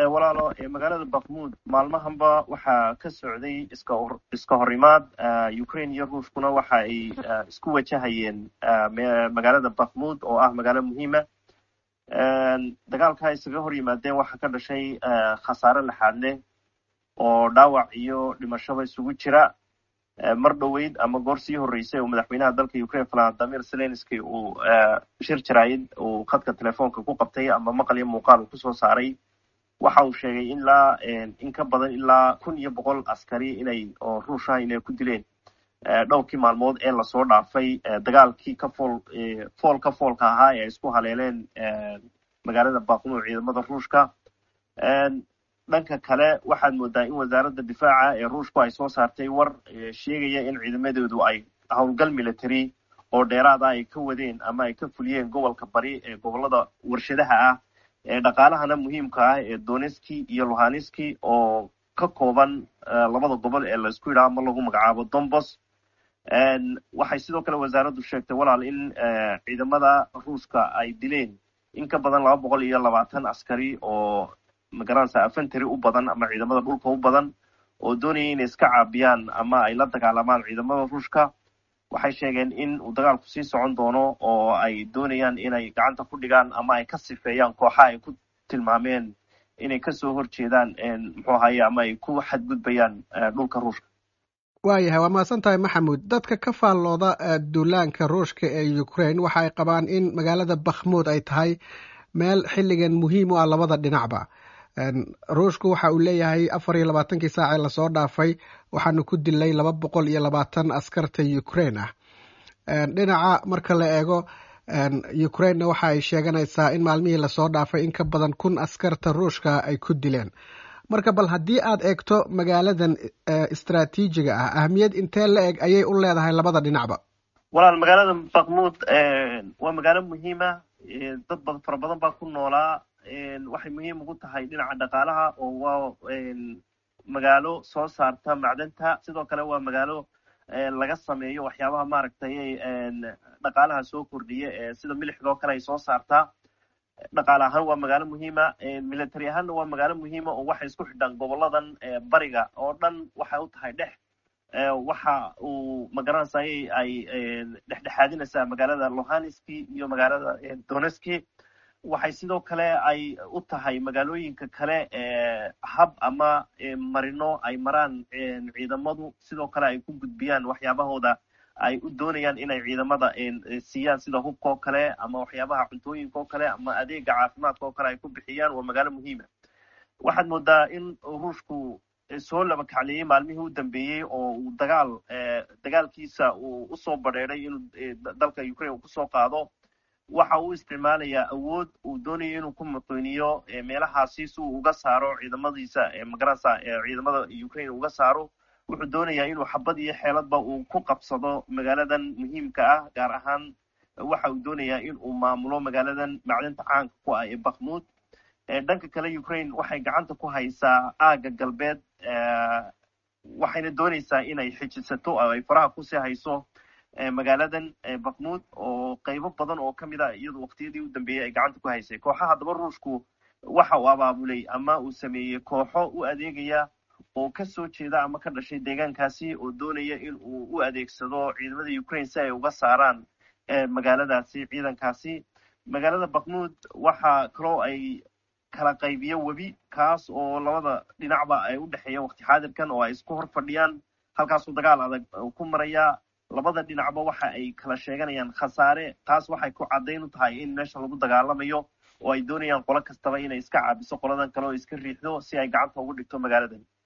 walaalo magaalada bakmuud maalmahanba waxaa ka socday iska iska horimaad ukraine iyo ruushkuna waxa ay isku wajahayeen magaalada bakmuud oo ah magaalo muhiima dagaalka isaga hor yimaadeen waxaa ka dhashay khasaare laxaad leh oo dhaawac iyo dhimashaba isugu jira mar dhoweyd ama goor sii horreysay oo madaxweynaha dalka ukraine valadimir zelenski uu shir jaraayid uu khadka telefoonka ku qabtay ama maqal iyo muuqaal uu kusoo saaray waxa uu sheegay ilaa in ka badan ilaa kun iyo boqol askari inay oo ruusha inay ku dileen dhowrkii maalmood ee lasoo dhaafay dagaalkii ka fool fool ka foolka ahaa ee ay isku haleeleen magaalada bakmuud ciidamada ruushka dhanka kale waxaad moodaa in wasaaradda difaaca ee ruushku ay soo saartay war sheegaya in ciidamadoodu ay howlgal military oo dheeraada ay ka wadeen ama ay ka fuliyeen gobolka bari ee gobolada warshadaha ah ee dhaqaalahana muhiimka ah ee doneski iyo luhaniski oo ka kooban labada gobol ee laisku yidhaha ama lagu magacaabo dombos waxay sidoo kale wasaaraddu sheegtay walaal in ciidamada ruushka ay dileen in ka badan laba boqol iyo labaatan askari oo magaranaysa afentary u badan ama ciidamada dhulka u badan oo doonaya inay iska caabiyaan ama ay la dagaalamaan ciidamada ruushka waxay sheegeen in uu dagaalku sii socon doono oo ay doonayaan inay gacanta ku dhigaan ama ay ka sifeeyaan kooxaha ay ku tilmaameen inay kasoo horjeedaan muxuu ahaye ama ay ku xadgudbayaan dhulka ruushka waayahay waa mahadsan tahay maxamuud dadka ka faallooda duulaanka ruushka ee ukraine waxa ay qabaan in magaalada bakhmuud ay tahay meel xilligan muhiim u ah labada dhinacba ruushku waxa uu leeyahay afar iyo labaatankii saac ee lasoo dhaafay waxaanu ku dilay laba boqol iyo labaatan askarta ukraine ah dhinaca marka la eego ukrainena waxa ay sheeganaysaa in maalmihii lasoo dhaafay in ka badan kun askarta ruushka ay ku dileen marka bal haddii aad eegto magaaladan istraatiijiga ah ahmiyad intee la eg ayay u leedahay labada dhinacba walaal magaalada bakmuud waa magaalo muhiima dad bad fara badan baa ku noolaa waxay muhiim ugu tahay dhinaca dhaqaalaha oo waa magaalo soo saarta macdanta sidoo kale waa magaalo laga sameeyo waxyaabaha maaragtay dhaqaalaha soo kordhiya ee sida milixdoo kale ay soo saartaa dhaqaale ahaan waa magaalo muhiima military ahaanna waa magaalo muhiima oo waxay isku xidhaan goboladan bariga oo dhan waxay u tahay dhex waxa uu magaranaysaay ay dhexdhexaadinaysaa magaalada lohanski iyo magaalada doneski waxay sidoo kale ay u tahay magaalooyinka kale hab ama marino ay maraan ciidamadu sidoo kale ay ku gudbiyaan waxyaabahooda ay u doonayaan inay ciidamada siiyaan sida hubka oo kale ama waxyaabaha cuntooyinka oo kale ama adeega caafimaadka oo kale ay ku bixiyaan waa magaalo muhiima waxaad moodaa in ruushku soo laba kacleeyey maalmihii u dambeeyey oo uu dagaal dagaalkiisa uu usoo badheeday inuu dalka ukraine uu kusoo qaado waxa uu isticmaalayaa awood uu doonayo inuu ku muqiiniyo meelahaasi si uu uga saaro ciidamadiisa magaranaysa ciidamada ukraine uga saaro wuxuu doonayaa inuu xabad iyo xeeladba uu ku qabsado magaaladan muhiimka ah gaar ahaan waxa uu doonayaa in uu maamulo magaaladan macdinta caanka ku ah ee bakmuud dhanka kale ukraine waxay gacanta ku haysaa aaga galbeed waxayna doonaysaa inay xijisato oo ay faraha kusii hayso magaaladan bakmuud oo qaybo badan oo ka mid a iyadu waqtiyadii u dambeeyey ay gacanta ku haysay kooxaha daba ruushku waxa uu abaabulay ama uu sameeyey kooxo u adeegaya oo ka soo jeeda ama ka dhashay deegaankaasi oo doonaya in uu u adeegsado ciidamada ukraine si ay uga saaraan magaaladaasi ciidankaasi magaalada bakmuud waxa kaloo ay kala qaybiyo webi kaas oo labada dhinacba ay u dhexeeya waqti xaadirkan oo ay isku hor fadhiyaan halkaasuu dagaal adag ku maraya labada dhinacba waxa ay kala sheeganayaan khasaare taas waxay ku caddayn u tahay in meesha lagu dagaalamayo oo ay doonayaan qolo kastaba inay iska caabiso qoladan kale oo iska riixdo si ay gacanta ugu dhigto magaaladan